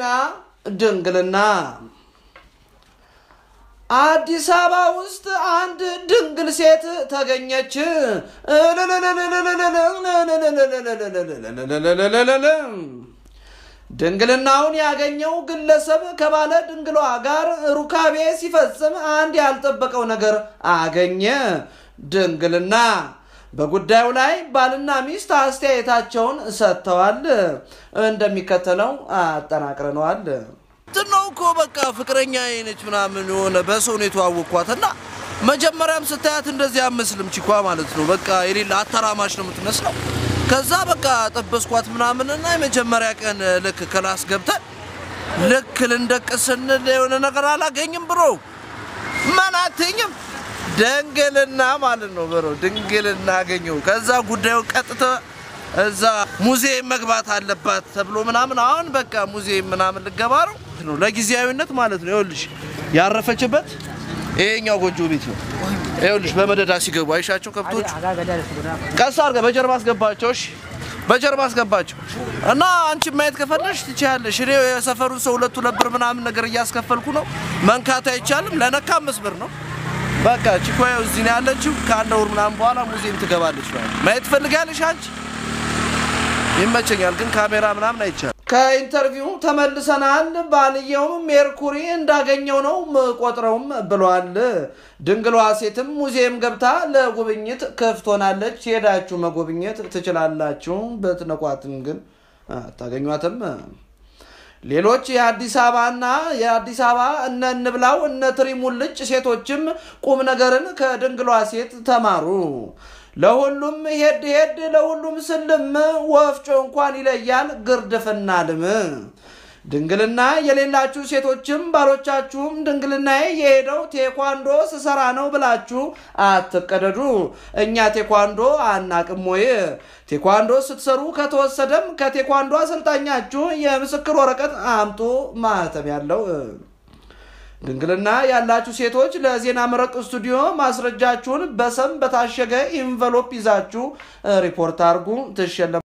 ዜና ድንግልና አዲስ አበባ ውስጥ አንድ ድንግል ሴት ተገኘች። ድንግልናውን ያገኘው ግለሰብ ከባለ ድንግሏ ጋር ሩካቤ ሲፈጽም አንድ ያልጠበቀው ነገር አገኘ። ድንግልና በጉዳዩ ላይ ባልና ሚስት አስተያየታቸውን ሰጥተዋል። እንደሚከተለው አጠናቅረነዋል። ነው እኮ በቃ ፍቅረኛ ነች ምናምን የሆነ በሰው ነው የተዋወቅኳት እና መጀመሪያም ስታያት እንደዚህ አመስልም ቺኳ ማለት ነው። በቃ የሌለ አተራማሽ ነው የምትመስለው። ከዛ በቃ ጠበስኳት ምናምን እና የመጀመሪያ ቀን ልክ ክላስ ገብተን ልክ ልንደቅስ ስንል የሆነ ነገር አላገኝም ብሮ ምን አትኝም ድንግልና ማለት ነው ብሮ ድንግልና አገኘው። ከዛ ጉዳዩ ቀጥታ እዛ ሙዚየም መግባት አለባት ተብሎ ምናምን አሁን በቃ ሙዚየም ምናምን ልገባ ነው ነው ለጊዜያዊነት ማለት ነው። ይኸውልሽ ያረፈችበት ይሄኛው ጎጆ ቤት ነው። ይኸውልሽ በመደዳ ሲገቡ አይሻቸው ከብቶች ቀስ አድርገህ በጀርባ አስገባቸው። እሺ በጀርባ አስገባቸው እና አንቺ ማየት ከፈለሽ ትችያለሽ። እኔ የሰፈሩን ሰው ሁለቱ ለብር ምናምን ነገር እያስከፈልኩ ነው። መንካት አይቻልም። ለነካ አምስት ብር ነው። በቃ ቺኮ እዚህ ነው ያለችው። ከአንድ ወር ምናምን በኋላ ሙዚየም ትገባለች። ማየት ትፈልጋለሽ አንቺ? ይመቸኛል፣ ግን ካሜራ ምናምን አይቻልም። ከኢንተርቪው ተመልሰናል። ባልየውም ሜርኩሪ እንዳገኘው ነው ቆጥረውም ብሏል። ድንግሏ ሴትም ሙዚየም ገብታ ለጉብኝት ክፍት ሆናለች። ሄዳችሁ መጎብኘት ትችላላችሁ። ብትነኳትም ግን አታገኟትም። ሌሎች የአዲስ አበባና የአዲስ አበባ እነ እንብላው እነ ትሪሙልጭ ሴቶችም ቁም ነገርን ከድንግሏ ሴት ተማሩ። ለሁሉም ሄድ ሄድ ለሁሉም ስልም ወፍጮ እንኳን ይለያል ግርድፍና ልም። ድንግልና የሌላችሁ ሴቶችም ባሎቻችሁም ድንግልናዬ የሄደው ቴኳንዶ ስሰራ ነው ብላችሁ አትቀደዱ። እኛ ቴኳንዶ አናቅም ወይ? ቴኳንዶ ስትሰሩ ከተወሰደም ከቴኳንዶ አሰልጣኛችሁ የምስክር ወረቀት አምጡ ማህተም ያለው ድንግልና ያላችሁ ሴቶች ለዜና መረቅ ስቱዲዮ ማስረጃችሁን በሰም በታሸገ ኢንቨሎፕ ይዛችሁ ሪፖርት አድርጉ። ትሸለም